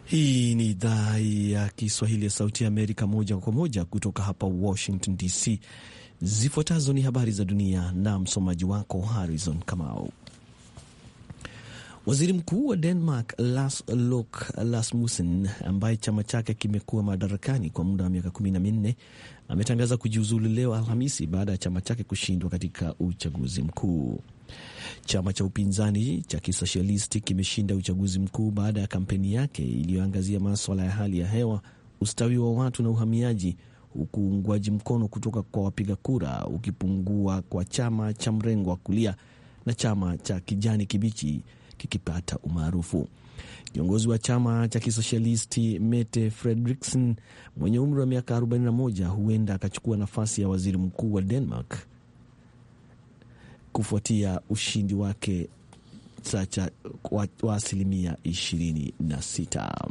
Hii ni idhaa ya Kiswahili ya Sauti ya Amerika, moja kwa moja kutoka hapa Washington DC. Zifuatazo ni habari za dunia na msomaji wako Harrison Kamau. Waziri Mkuu wa Denmark Lars Løkke Rasmussen, ambaye chama chake kimekuwa madarakani kwa muda wa miaka kumi na minne, ametangaza kujiuzulu leo Alhamisi baada ya chama chake kushindwa katika uchaguzi mkuu. Chama cha upinzani cha kisosialisti kimeshinda uchaguzi mkuu baada ya kampeni yake iliyoangazia maswala ya hali ya hewa, ustawi wa watu na uhamiaji, huku uungwaji mkono kutoka kwa wapiga kura ukipungua kwa chama cha mrengo wa kulia na chama cha kijani kibichi kikipata umaarufu. Kiongozi wa chama cha kisosialisti Mette Frederiksen mwenye umri wa miaka 41 huenda akachukua nafasi ya waziri mkuu wa Denmark kufuatia ushindi wake sacha wa, wa asilimia 26.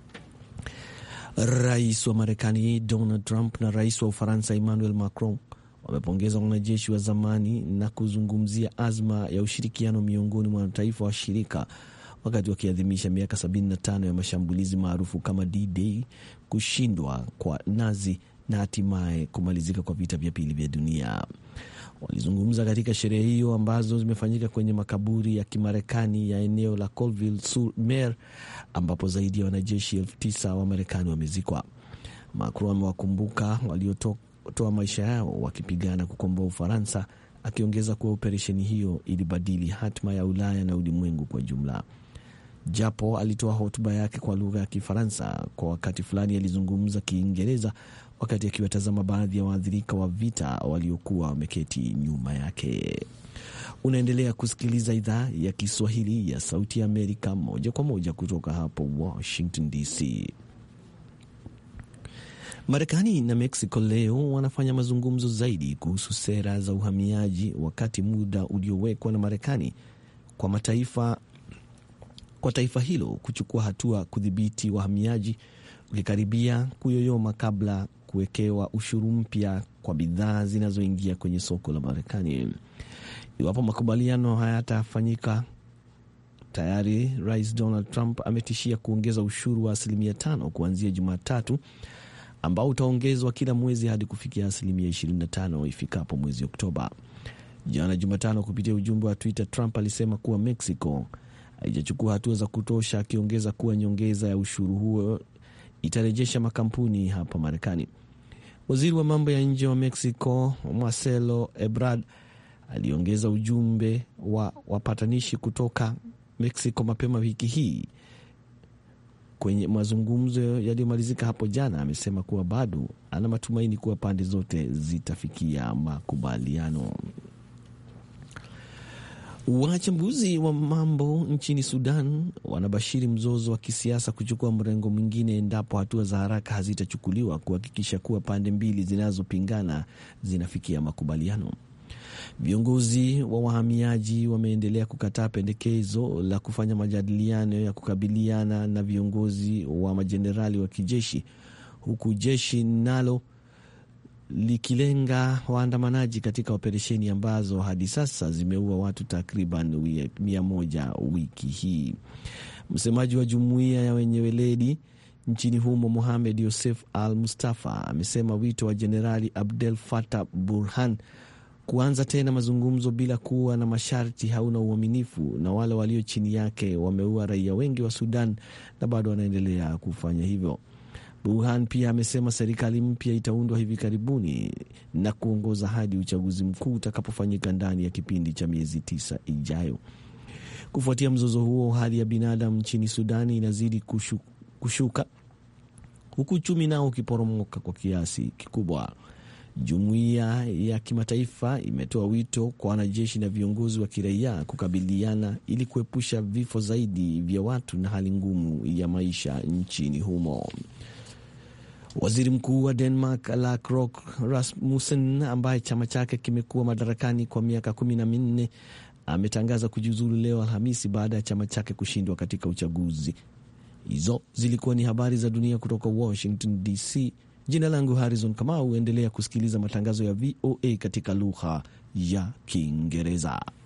Rais wa Marekani Donald Trump na rais wa Ufaransa Emmanuel Macron wamepongeza wanajeshi wa zamani na kuzungumzia azma ya ushirikiano miongoni mwa mataifa washirika wakati wakiadhimisha miaka 75 ya mashambulizi maarufu kama D-Day, kushindwa kwa Nazi na hatimaye kumalizika kwa vita vya pili vya dunia. Walizungumza katika sherehe hiyo ambazo zimefanyika kwenye makaburi ya Kimarekani ya eneo la Colville sur Mer ambapo zaidi ya wanajeshi elfu tisa wa Marekani wamezikwa. Macron amewakumbuka waliotoa maisha yao wakipigana kukomboa Ufaransa, akiongeza kuwa operesheni hiyo ilibadili hatma ya Ulaya na ulimwengu kwa jumla. Japo alitoa hotuba yake kwa lugha ya Kifaransa, kwa wakati fulani alizungumza Kiingereza wakati akiwatazama baadhi ya waathirika wa vita waliokuwa wameketi nyuma yake. Unaendelea kusikiliza idhaa ya Kiswahili ya Sauti ya Amerika moja kwa moja kutoka hapo Washington DC. Marekani na Mexico leo wanafanya mazungumzo zaidi kuhusu sera za uhamiaji, wakati muda uliowekwa na Marekani kwa mataifa kwa taifa hilo kuchukua hatua kudhibiti wahamiaji ukikaribia kuyoyoma kabla kuwekewa ushuru mpya kwa bidhaa zinazoingia kwenye soko la Marekani. Iwapo makubaliano hayatafanyika, tayari Rais Donald Trump ametishia kuongeza ushuru wa asilimia tano kuanzia Jumatatu, ambao utaongezwa kila mwezi hadi kufikia asilimia 25 ifikapo mwezi Oktoba. Jana Jumatano, kupitia ujumbe wa Twitter, Trump alisema kuwa Mexico haijachukua hatua za kutosha, akiongeza kuwa nyongeza ya ushuru huo itarejesha makampuni hapa Marekani. Waziri wa mambo ya nje wa Mexico Marcelo Ebrard aliongeza ujumbe wa wapatanishi kutoka Mexico mapema wiki hii kwenye mazungumzo yaliyomalizika hapo jana. Amesema kuwa bado ana matumaini kuwa pande zote zitafikia makubaliano. Wachambuzi wa mambo nchini Sudan wanabashiri mzozo wa kisiasa kuchukua mrengo mwingine endapo hatua za haraka hazitachukuliwa kuhakikisha kuwa pande mbili zinazopingana zinafikia makubaliano. Viongozi wa wahamiaji wameendelea kukataa pendekezo la kufanya majadiliano ya kukabiliana na viongozi wa majenerali wa kijeshi, huku jeshi nalo likilenga waandamanaji katika operesheni ambazo hadi sasa zimeua watu takriban mia moja wiki hii. Msemaji wa jumuiya ya wenye weledi nchini humo Mohamed Yosef Al Mustafa amesema wito wa Jenerali Abdel Fattah Burhan kuanza tena mazungumzo bila kuwa na masharti hauna uaminifu, na wale walio chini yake wameua raia wengi wa Sudan na bado wanaendelea kufanya hivyo. Burhan pia amesema serikali mpya itaundwa hivi karibuni na kuongoza hadi uchaguzi mkuu utakapofanyika ndani ya kipindi cha miezi tisa ijayo. Kufuatia mzozo huo, hali ya binadamu nchini Sudani inazidi kushu, kushuka huku uchumi nao ukiporomoka kwa kiasi kikubwa. Jumuiya ya kimataifa imetoa wito kwa wanajeshi na viongozi wa kiraia kukabiliana ili kuepusha vifo zaidi vya watu na hali ngumu ya maisha nchini humo. Waziri mkuu wa Denmark Lars Løkke Rasmussen, ambaye chama chake kimekuwa madarakani kwa miaka kumi na minne, ametangaza kujiuzulu leo Alhamisi baada ya chama chake kushindwa katika uchaguzi. Hizo zilikuwa ni habari za dunia kutoka Washington DC. Jina langu Harrison Kamau. Endelea kusikiliza matangazo ya VOA katika lugha ya Kiingereza.